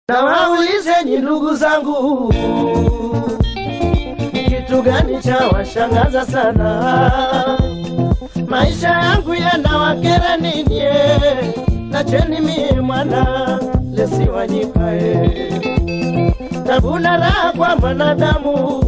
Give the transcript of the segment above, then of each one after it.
na waulizeni ndugu zangu, ni kitu gani cha washangaza sana? Maisha yangu yanawakera nini? Nacheni mie mwana lesiwanyikae tabuna raha kwa mwanadamu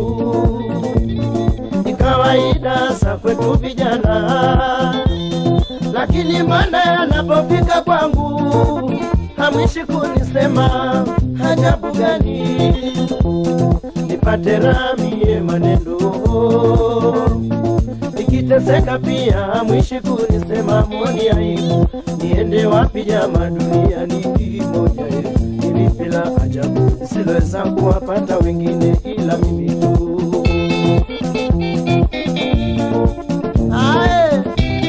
ni kawaida sa kwetu vijana, lakini mbona yanapofika kwangu hamwishi kunisema hajabu gani? Nipate ramie maneno nikiteseka pia hamwishi kunisema moni aibu. Niende wapi jama duniani moja nilipi la ajabu siloweza kuwapata wengine ila mimi tu. Ae.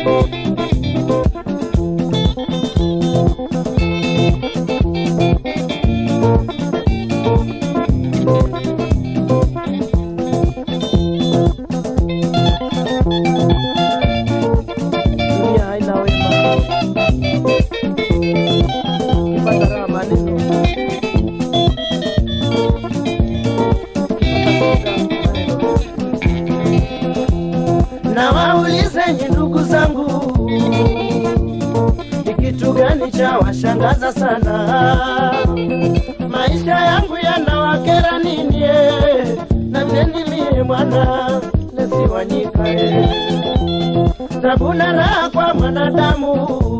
Dunia haina wema. Ukipata raha maneno. na waulizeni ndugu zangu, ni kitu gani cha washangaza sana? Maisha yangu yanawakera nini? eh? na mneni mie mwana lesiwanyika eh. tabuna raha kwa mwanadamu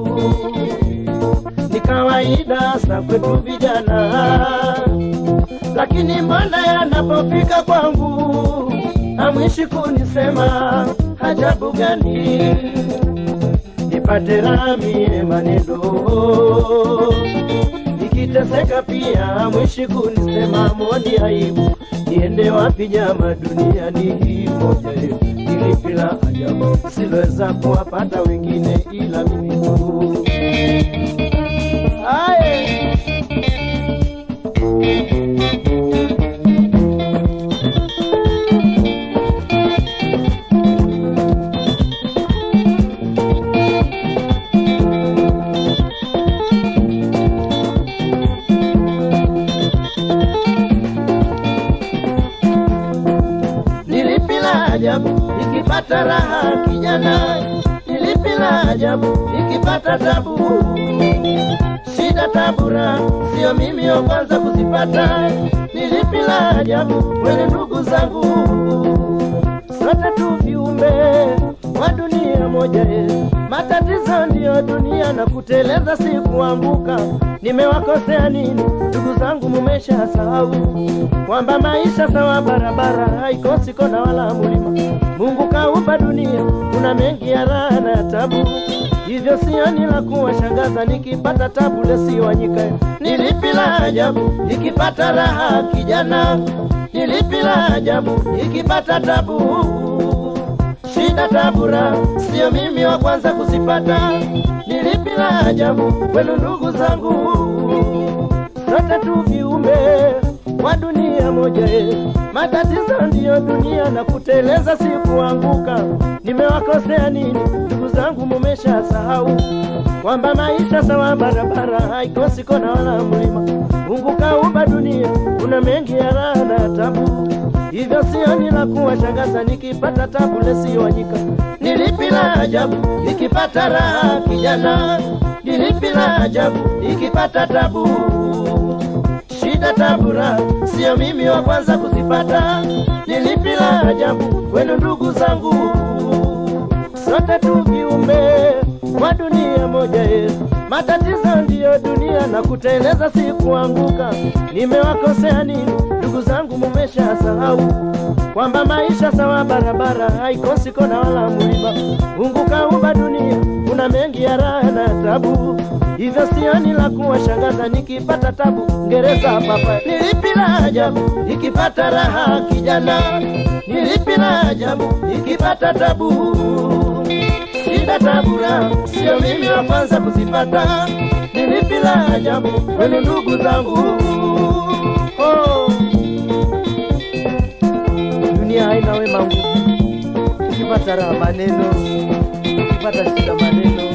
ni kawaida sa kwetu vijana, lakini mbona yanapofika kwangu hamwishi kunisema hajabu gani? Nipate ramie maneno nikiteseka pia hamwishi kunisema moni aibu. Niende wapi jama duniani hii moja yetu ilipi la ajabu siloweza kuwapata wengine ila mimi tu. Aye. Nilipi la ajabu nikipata raha kijana, nilipi la ajabu nikipata tabu. Shida tabura, sio mimi wa kwanza kuzipata. Nilipi la ajabu wele ndugu zangu, sote tu viumbe wa dunia moja ye. Matatizo ndiyo dunia na kuteleza si kuanguka. Nimewakosea nini ndugu zangu? Mumesha sahau kwamba maisha sawa barabara haikosi kona wala mulima. Mungu kaumba dunia, kuna mengi ya raha na ya tabu, hivyo sioni la kuwashangaza nikipata tabu lesiwanyika. Nilipi la ajabu nikipata raha kijana, nilipi la ajabu nikipata tabu shida tabura, sio mimi wa kwanza kuzipata. Nilipi la ajabu kwenu ndugu zangu, sote tu viumbe wa dunia moja ye. Matatizo ndiyo dunia na kuteleza si kuanguka. Nimewakosea nini ndugu zangu? Mumesha sahau kwamba maisha sawa barabara haikosi kona wala mlima. Mungu kaumba dunia, kuna mengi ya raha na ya tabu hivyo sioni la kuwashangaza nikipata tabu lesiwanyika. Nilipi la ajabu nikipata raha kijana, nilipi la ajabu nikipata tabu. Shida tabura, sio mimi wa kwanza kuzipata. Nilipi la ajabu kwenu ndugu zangu, sote tu viumbe wa dunia moja yetu. Matatizo ndiyo dunia na kuteleza si kuanguka. Nimewakosea nini ndugu zangu? Mumesha sahau kwamba maisha sawa barabara haikosi kona wala mlima. Mungu kaumba dunia, kuna mengi ya raha na tabu, hivyo sioni la kuwashangaza nikipata tabu. Ngereza papa, nilipi la ajabu nikipata raha kijana, nilipi la ajabu nikipata tabu shida tabura, sio mimi wa kwanza kuzipata. Nilipi la ajabu kwenu ndugu zangu? Oh. Dunia haina wema nguvu, ukipata raha maneno, ukipata shida maneno.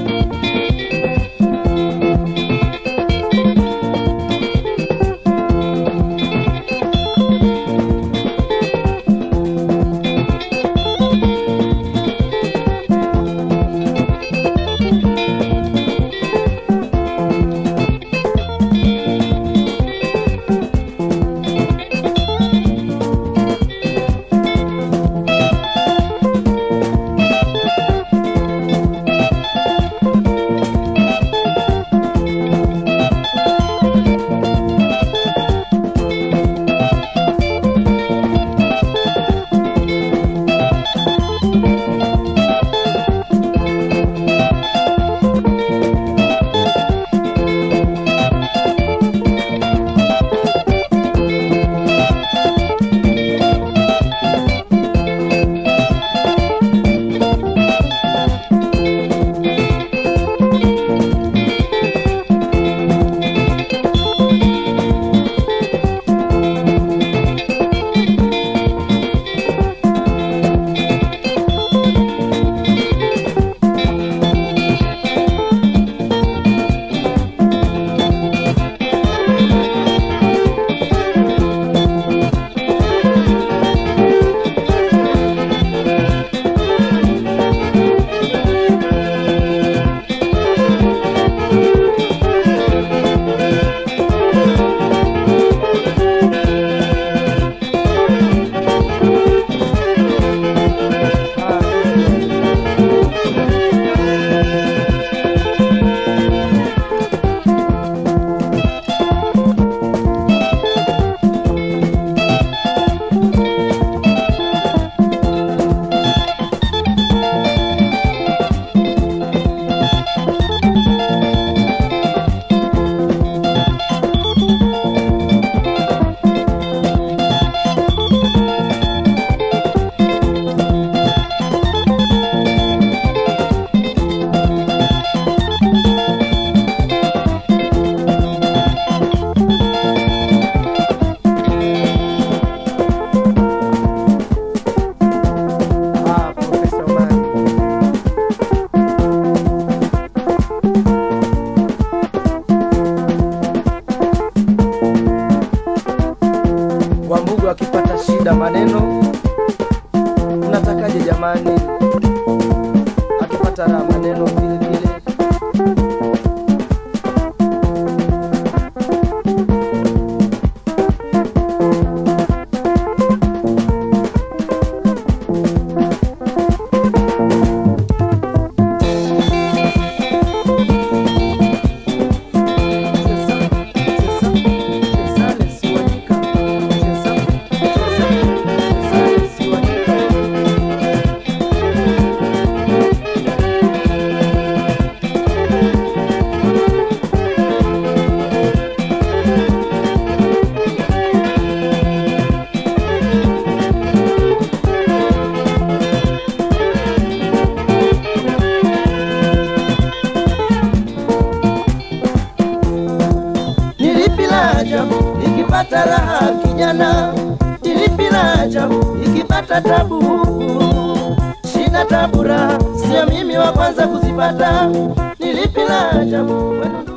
mtu akipata shida maneno unatakaje jamani akipata raha maneno vile vile Nilipi la ajabu ikipata raha kijana, nilipi la ajabu ikipata tabu. Shida tabu raha, sio mimi wa kwanza kuzipata. Nilipi la ajabu wenu